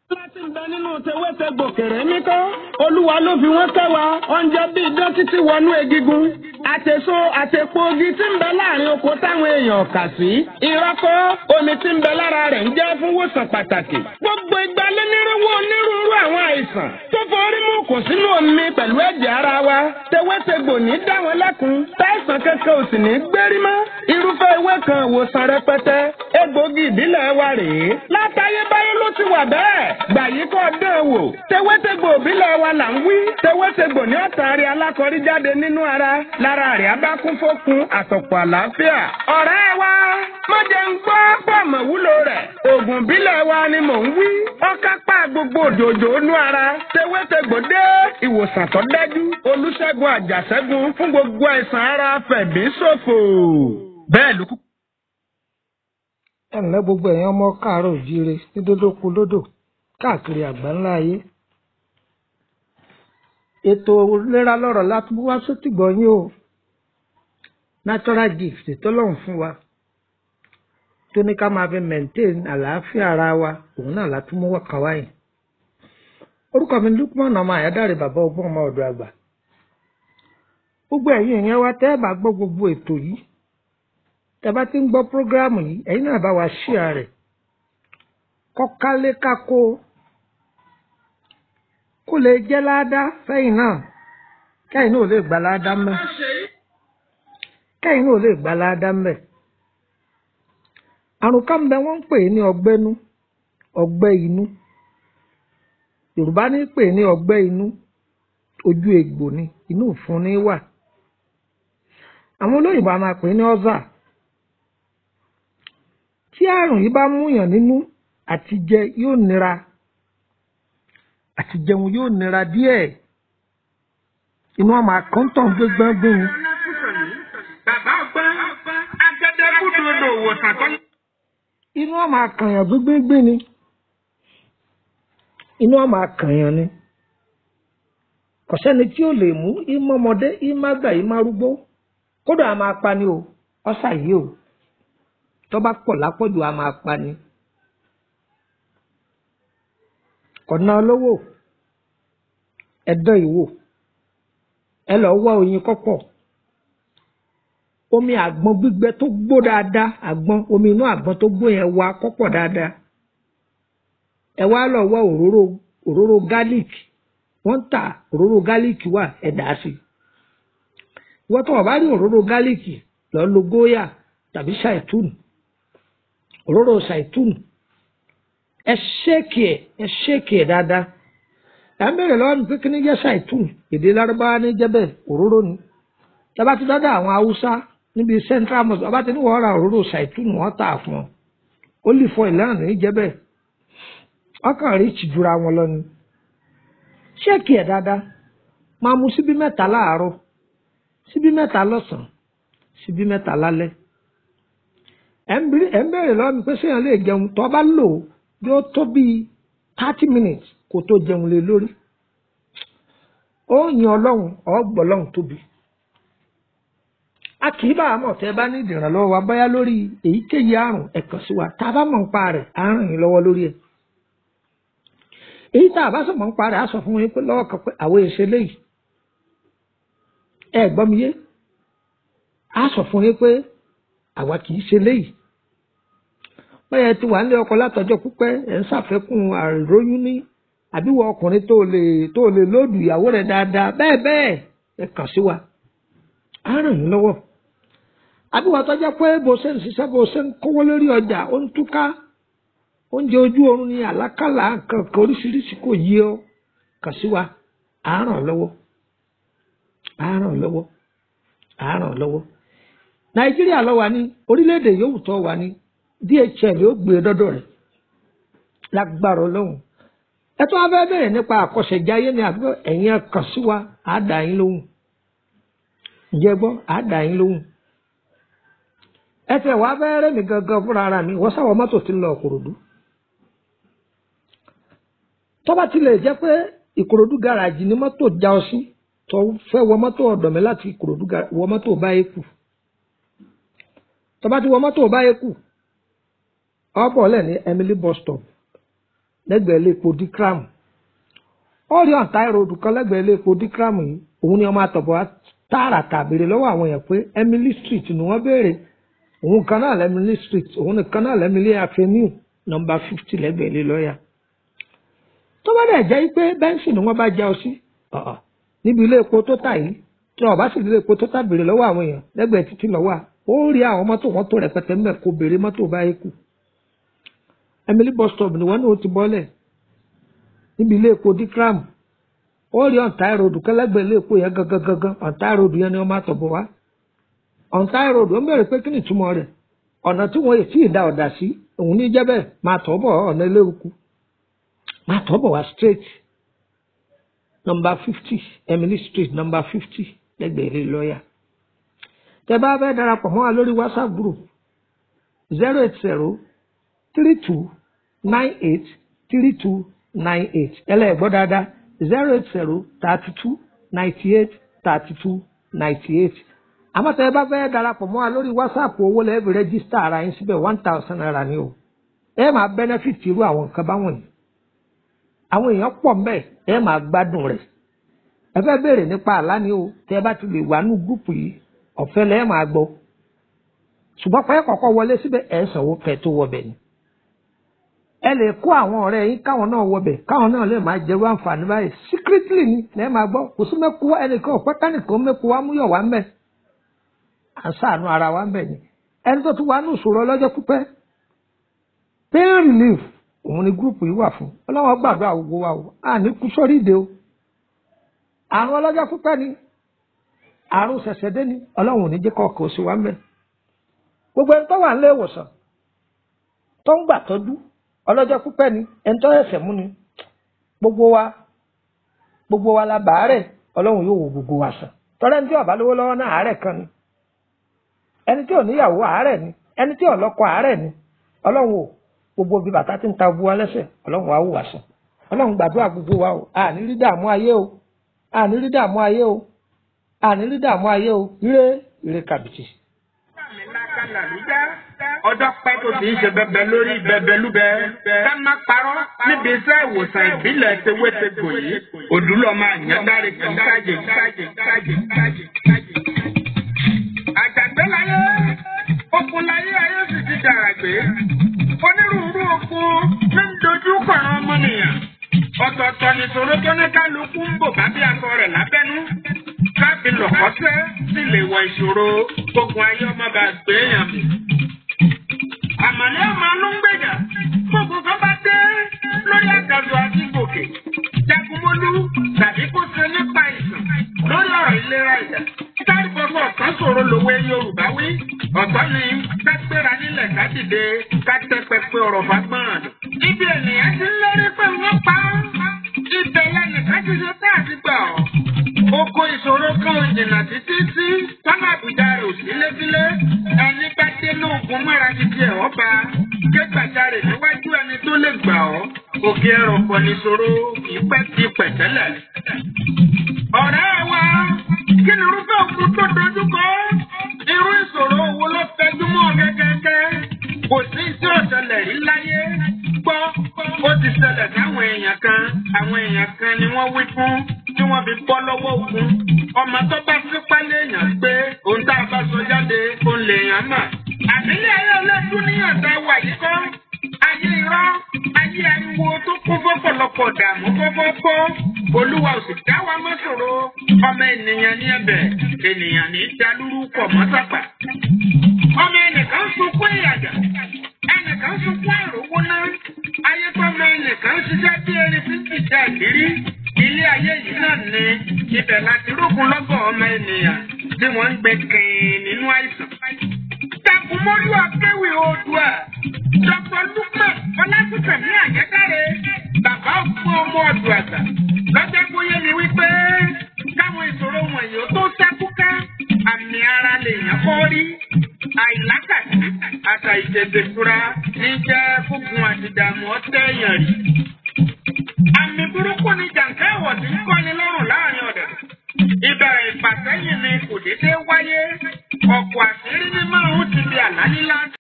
láti ń bẹ nínú tewétegbò kèrè mí kọ́ olúwa ló fi wọ́n kẹ́ wa oúnjẹ bíi dókítì wọnú egigun àtẹ̀so àtẹ̀pọ̀ ogi tí ń bẹ láàrin oko táwọn èèyàn kà sí ìrọ́kọ́ omi tí ń bẹ lára rẹ̀ ń jẹ́ fún wòsàn pàtàkì gbogbo ìgbà lónírúurú onírúurú àwọn àìsàn tó forí mú kò sínú omi pẹ̀lú ẹ̀jẹ̀ ara wa tewétegbò ní dá wọn lẹ́kun táìsàn kankan ò sì ní gbérí mọ́ irúfẹ́ ewé kan ìwòsàn rẹpẹtẹ egbògi ìbílẹ̀ wa rèé látayébáyé ló ti wà bẹ́ẹ̀ gbà yí kọ́ dán wò tewétegbò ìbílẹ̀ wa là ń wí tewétegbò ní ọ̀tàrí alákọ̀rí jáde nínú ara lára rẹ̀ abá kún fókun àtọ̀pọ̀ àlàáfíà ọ̀rẹ́ wa má jẹ́ ń gbọ́ pọ̀mọ̀ wúlò rẹ̀ oògùn ìbílẹ̀ wa ni mò ń wí ọ̀kápá gbogbo òjòjò inú ara tewétegbò dé ìwòsàn tó dájú olùṣègùn àjàṣẹ́gun fún gbogbo àìsàn ara fẹ̀mí ṣòfò bẹ́ẹ̀ ló kú ẹ ǹlẹ́ gbogbo ẹ̀yin ọmọ káàárọ̀ òjíire ní dódókun lódò káàkiri àgbáńlá ayé ètò ìlera lọ́rọ̀ láti wá sótìgbọ́ yín o natural gift tọ́lọ́run fún wa tó ní ká máa fi maintain àlàáfíà ara wa òun náà láti mú wọ́kàn wáyé orúkọ mi Lukman ọmọ àyádáre bàbá ọgbọ́n ọmọ ọ̀dọ̀ àgbà gbogbo ẹ̀yin ìyẹn wa tẹ́ ẹ bá gbọ́ gbogbo ètò yìí tẹ́ bá ti ń gbọ́ prógráàmù yìí ẹ̀yin náà bá wa ṣíà rẹ̀ kọ́kálé kákó kó lè jẹ́ láádá fẹ́yìn náà kẹ́yìn náà ò lè gba láádá mẹ́ kẹ́yìn náà ò lè gba láádá mẹ́ àrùn kan bẹ wọ́n ń pè ní ọgbẹ́nú ọgbẹ́ inú Yorùbá ní pè ní ọgbẹ́ inú ojú egbò ni inú ìfun ní wà àwọn olóyìnbó a máa pè ní ọ́zà tí àrùn yìí bá múyàn nínú àti jẹ yóò nira àti jẹun yóò nira díẹ̀ inú ọmọ àkọ́ńtàn gbégbágbóhun. bàbá ọgbọ́n agẹdẹkùdòdò òwòsàn tó. inú ọmọ àkànyàn gbégbégbé ni inú ọmọ àkànyàn ni kò sẹ́ni tí ó lè mú ìmọ̀mọdé ìmàgbà ìmárúgbó kódà a máa pa ni o ọ̀sà yìí o tó bá pọ̀ lápọ̀jù a máa pa ni. kọ̀nà olówó ẹ̀dán ìwò ẹ lọ wá oyin kọ́pọ̀ omi àgbọn gbígbẹ tó gbó dáadáa àgbọn omi inú àgbọn tó gbó yẹn wá kọ́pọ̀ dáadáa ẹ wá lọ wá òróró òróró garlic wọ́n ń tà òróró garlic wà ẹ dà á sí wọ́n tó wọ́n bá rí òróró garlic lọ lo góyà tàbí ṣàìtúnù òróró ṣàìtúnù ẹ ṣéèkì ẹ ẹ ṣéèkì ẹ dáadáa ẹ ń bèrè lọ́wọ́ mi pé kí ni jẹ́ ṣàìtúnù èdè lárúbáwá ní jẹ́ bẹ́ẹ̀ òróró ni tábà ti dáadáa àwọn haúsá níbi central mosque ọba tí wọ́n ra òróró ṣàìtúnù wọ́n tà fún ọ ó lè fọ ìlànà ní jẹ́ bẹ́ẹ̀ ọkàn rí ìtìjúra wọn lọ ni ṣéèkì ẹ dáadáa máa mu síbí mẹ́ta láàárọ̀ síbí mẹ́ta lọ́sàn-án síbí mẹ́ta lálẹ́ ẹ̀ ń bèrè lọ́wọ́ mi pé séèyàn lè jẹun tó bá lò ó yóò tó bíi thirty minutes kó tó jẹun lé lórí ó yan ọlọ́run ọgbọ́ ọlọ́run tóbi a kì í bá a mọ̀ tẹ́ bá ní ìdìrànlọ́wọ́ wa báyá lórí èyíkéyìí àrùn ẹ̀kan sí wa tá a bá mọ̀ ń pa rẹ̀ á ràn yín lọ́wọ́ lórí ẹ̀ èyí tá a bá sọ̀mọ́ ń pa rẹ̀ á sọ fún yín pé lọ́wọ́ kan pé àwọn èsè léyìí ẹ gbọ́ mi yé á sọ fún yín pé àwa kì í ṣe léyìí báyẹn ti wà nílé ọkọ látọjọ́ pípẹ́ ẹ ń ṣàfẹ́kùn àìróyún ní àbíwọ ọkùnrin tó lè tó lè lóòdù ìyàwó rẹ̀ dáadáa bẹ́ẹ̀ bẹ́ẹ̀ ẹ kàn sí wa á ràn yín lọ́wọ́ àbíwọ tọjọ pé bó ṣe ń ṣiṣẹ́ bó ṣe ń kówó lórí ọjà ó ń túká oúnjẹ ojú oorun ní àlákàlà nǹkan kan oríṣiríṣi kò yí ọ kàn sí wa á ràn lọ́wọ́ á ràn lọ́wọ́ á ràn lọ́wọ́ nàìjíríà ló wà ní orílẹ̀-èdè yòówù tó wà ní dhl yóò gbé e dọ́dọ̀ rẹ̀ lágbára ọlọ́run ẹ tó wá fẹ́ bẹ̀rẹ̀ nípa àkọsẹ̀jáyé ni àbí ẹ̀yin kàn sí wa á dà yín lóhùn ǹjẹ́ gbọ́ á dà yín lóhùn ẹ tẹ̀ wá fẹ́ rẹ́ mi gangan fúnra ara mi wọ́n sáwọ́ mọ́tò tí ń lọ Ìkòròdú tó bá tilẹ̀ jẹ́ pé Ìkòròdú gáràjì ni mọ́tò já ọ sí tó fẹ́ wọ mọ́tò ọ̀dọ̀ mi láti Ìkòròdú wọ mọ́tò báyé kù tó bá ti wọ mọ́tò báyé kù ọ̀pọ̀ lẹ̀ ní Emily bus stop lẹ́gbẹ̀ẹ́ iléepo dikram ó rí ọ̀tá ìròdù kan lẹ́gbẹ̀ẹ́ iléepo dikram yìí òun ni ọmọ àtọ̀bọ̀ tààràtà béèrè lọ́wọ́ àwọn èèyàn pé Emily Street ni wọ́n béèrè òun kan náà lẹ́mílí street òun nìkan náà lẹ́mílí avenue nọmba fifty lẹ́gbẹ̀ẹ́ ilé lọ́ọ̀yà tó bá dẹ̀ jẹ́ pé bẹ́ńsì ni wọ́n bá já ọ sí níbi ilé epo tó tà yìí tí wọ́n bá sì ilé epo tó tà béèrè lọ́wọ́ àwọn èèyàn lẹ́gbẹ̀ẹ́ títí lọ́wọ́ ó rí àwọn mọ́tò wọn tó rẹpẹtẹ mẹ́ kó béèrè mọ́tò báyìí kù Emily bus stop ni wọ́n ní ó ti bọ́lẹ̀ níbi ilé epo dikram ó rí ọ̀ntá ìròdù kẹlẹ́gbẹ̀ẹ́ ilé epo yẹn gangan gangan ọ̀ntá ìròdù yẹn ni wọ́n máa tọ̀ bọ̀ wá ọ̀ntá ìròdù ó ń bẹ̀rẹ̀ pé kí ni ìtumọ̀ rẹ̀ ọ̀nà tí wọ́n yìí tí ì da ọ̀dà sí òun ní jẹ́ bẹ́ẹ̀ máa tọ̀ bọ̀ ọ̀nà eléruku máa tọ̀ bọ̀ wá straight number fifty Emily street number fifty lẹ́gbẹ̀ẹ́ ilé lọ́ọ̀yà tẹ bá fẹ́ darapọ̀ mọ́ wa lórí whatsapp group zero eight zero three two nine eight three two nine eight ẹlẹ́gbọ́ dáadáa zero eight zero thirty two ninety eight thirty two ninety eight àmọ́ tẹ́ ẹ bá fẹ́ darapọ̀ mọ́ wa lórí whatsapp owó lẹ́ẹ̀bì rẹ́gísítà ara yín síbẹ̀ one thousand naira ni o ẹ máa benefit irú àwọn nǹkan báwọn yìí àwọn èèyàn pọ̀ mbẹ́ ẹ máa gbádùn rẹ̀ ẹ fẹ́ béèrè nípa àlá ni o tẹ́ ẹ bá ti lè wà nù gúrùpù yìí ọ̀fẹ́ lẹ́ẹ̀ máa gbọ́ ṣùgbọ́n pẹ́ kọ̀ọ̀kan wọlé síbẹ̀ ẹ̀ sanwó kẹ́ tó wọbẹ̀ ni ẹ lè kó àwọn ọ̀rẹ́ yín káwọn náà wọbẹ̀ káwọn náà lè máa jẹrú àǹfààní báyìí secretly ni lẹ́ẹ̀ máa gbọ́ kò sí mẹ́kú ẹnìkan ọ̀pẹ́ kánìkan mẹ́kú wa múyọ̀ wá mẹ́ à ń ṣàánú ara wa mẹ́ ni ẹni tó tún wà ní ìṣòro ọlọ́jọ́ pípẹ́ pain relief òun ni gúrùpù yìí wà fún ọlọ́wọ́n gbàdúrà gbogbo wa o à ní kú sórí ìdè o àrùn ọlọ́jọ́ pípẹ́ ni àrùn ṣẹ̀ṣẹ̀dé ni ọlọ́run ò ní jẹ́ kọ́ọ̀kọ́ sí wa mẹ́ gbogbo ẹni tó wà nílé ìwòsàn tó ń gbà tọ́jú ọlọ́jọ́ pípẹ́ ni ẹni tó ẹ̀sẹ̀ mú ni gbogbo wa gbogbo wa la bàárẹ̀ ọlọ́run yóò wo gbogbo wa sàn tọ́lá ẹni tí ó bá lówó lọ́wọ́ náà àárẹ̀ kan ni ẹni tí ò níyàwó àárẹ̀ ni ẹni tí ò lọ́kọ àárẹ̀ ni ọlọ́run ò gbogbo bí bàtà ti ń ta bu wa lẹ́sẹ̀ ọlọ́run wa wò wá sàn ọlọ́run gbàdúrà gbogbo wa o àní rí dààmú ayé o àní rí dààmú ayé o àní rí dààmú ayé o ire ire kàbìtì. ọjọ́ pẹ́ tó ti ń ṣe bẹbẹ lórí bẹbẹ lúbẹ ká má parọ́ níbi iṣẹ́ ìwòsàn ìbílẹ̀ tewétegbò yìí òdúlọ̀ máa yàn dáre kí kájè kájè kájè kájè kájè. àjàgbé láyé okun láyé ayé sì ti dàrà gbé onírúurú okun ní ń dojú kọ̀ọ̀rọ̀ ọmọnìyàn ọ̀tọ̀ọ̀tọ̀ nìṣòro tó ní kálukú ń bò bá bí aṣọ rẹ̀ lábẹ́nú káàbí lọ̀kọ́sẹ́ sì lè wọ ìṣòro gbogbo ayé ọmọ bá gbé èèyàn mi. àmàlẹ́ ọmọ anú ń gbèjà gbogbo kan bá dé lórí àgàdo àti gòkè jagunmólú tàbí kó ṣe nípa ìsàn lórí ọ̀rọ̀ ìlera ìjà. táì gbogbo ọ̀kan ṣòro lòwe Yorùbá wí ọ̀tọ̀ ni ká gbéra nílẹ̀ ká dìde ká tẹ́ pẹpẹ ọ̀rọ̀ fagbọ́n. ibi ènìyàn ti ń lérí pé wọ́n pa á ibẹ̀ lẹ́nìkan ti ṣe tá àti gbà ọ́. Oko ìṣòro kan ò jìnnà títí tí tọ́lá àbùdá rẹ̀ ò sí lébílé. Ẹni bá dé lóògùn mọ́ra ti di ẹ̀họ́ ba. Ké gbàjarè níwájú ẹni tó lè gbà ọ́. Òkè ẹ̀rọ̀pọ̀ nìṣòro ìpẹ́ ti pẹ̀tẹ́lẹ̀. Ọ̀rẹ́ wa, kí ni irúfẹ́ òkun tó dojú kọ? Irú ìṣòro wo ló tẹjú mọ́ gẹ́gẹ́gẹ́? Kò sí tí ò ṣẹlẹ̀ rí láyé. Gbọ́, ó ti ṣẹlẹ̀ sáwọn èèyàn kan. Àwọn èèyàn kan ni wọ́n wí fún tí wọ́n fi bọ́ lọ́wọ́ ogun. Ọmọ tó bá fipá léèyàn gbé ohun tá a bá sọ jáde òun lèèyàn mà. Àbílẹ̀ ayé ọlọ́dún níyàn tá a wà yìí kọ́. Ayé irọ́, ayé ariwo tó kún fọ́pọ̀lọpọ̀ dààmú fọ́fọ́fọ́. Olúwa ò sì dá wa mọ́ ṣòro. Ọmọ ènìyàn ní ẹ̀bẹ̀, ènìyàn ní dalúrú pọ̀ mọ́ sápà. Ọmọ ẹnìkan ń sunkún ìyàjà, ẹnìkan ń sunkún àròwó náà. Ayé tọ́mọ ẹnìkan ń ṣiṣẹ́ bí erin tí kì í já ìlérí ilé ayé yìí náà ni ibẹ̀ láti rógun lọ́gọ̀ ọmọ ènìyàn tí wọ́n ń gbé kìn nínú àìsàn. Takumolu akéwì oòdùà Dr. Lukman Ọlásùnkànmí Àjẹkáre bàbá òfin ọmọ ọdún àgbà lọ́jọ́ bóyá mi wípé káwọn ìṣòro wọ̀nyí ó tó ṣẹ́kúká àmì ara lèèyàn kọ́ rí àìlákàtà àtà ìjẹ̀dẹ̀fura ní jẹ́ fúngun àtìdààmú ọ̀tẹ̀yàn rí. Àmì burúkú ni jàǹkà ẹ̀wọ̀ tí ń kọ́ni lọ́rùn láàrin ọ̀dẹ̀. Ìbẹ̀rẹ̀ ìfàsẹ́yìn ni kò déédéé wáyé. Ọ̀pọ̀ àṣírí ní márùn-ún ti di àlá lílá.